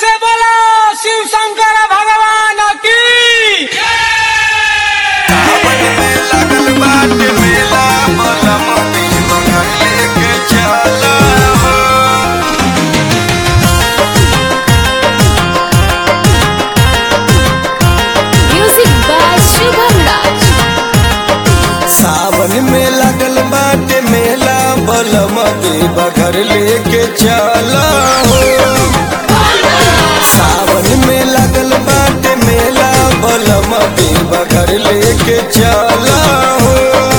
से बोलो शिव शंकर भगवान की सावन में लगल बाटे मेला बलम देव घर लेके चला हो। Music by Shubham Raj. सावन में लगल बाटे मेला बलम देव घर लेके चला हो सावन में लगल बाटे मेला बलम देव घर लेके चला हो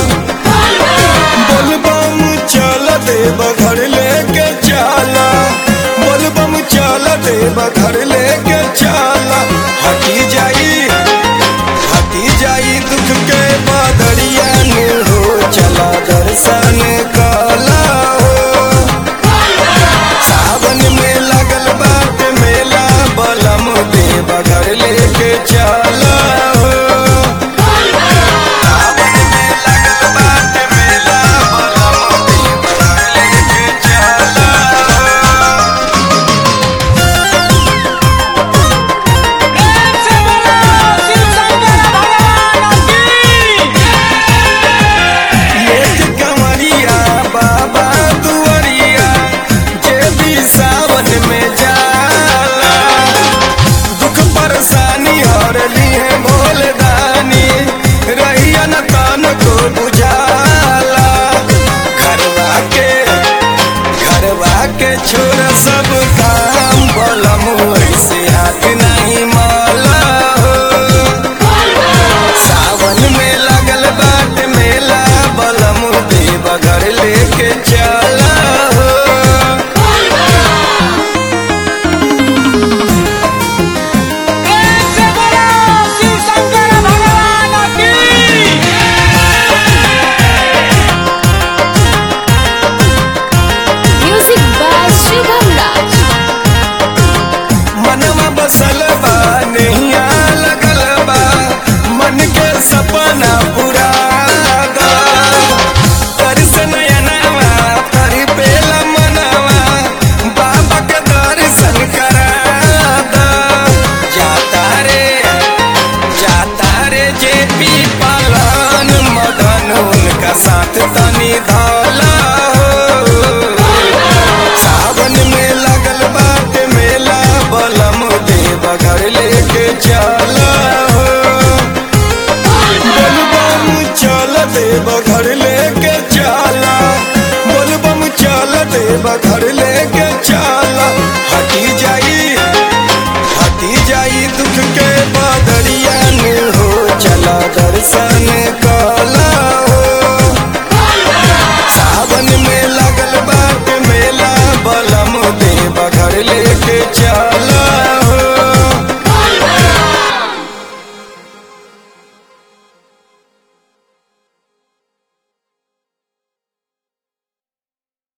बोलबम चल देव घर लेके चला बोलबम चल देव घर लेके चला हटी जाई हटी जाई दुख के बदरिया ने हो चला दर्शन कला हो सावन में लगल बात मेला बलम देव घर लेके चला हो सावन में लगल बात मेला बलम देव घर लेके चला हो प्रेम से बोलो शिव शंकर भगवान की लेक कंवरिया बाबा दुआरिया जे भी सावन में जाला दुख परेशानी हर लिए भोले दानी रहिया न तान को बुझाला घरवा के घरवा के छोड़ सब काम बलम ऐसे हाथ नहीं माला हो सावन में लगल बाट मेला बलम देव घर लेके चला हो प्रेम से बोलो शिव शंकर भगवान की Music by Shubham Raj. मनवा बसल बा नैया लगल बा मन के सपना पूरा दा दर्शन नयनवा तरी पेला मनवा बाबा के दर्शन करा दा जाता रे जाता रे जे पी पालन मदन उनका साथ तनी धाला हो सावन में लगल बाट मेला बलम देव घर लेके चला हो बोलबम चल देव घर लेके चला बोलबम चल देव घर लेके चला हटी जाई हटी जाई दुख के बदरिया ने हो चला दर्शन कर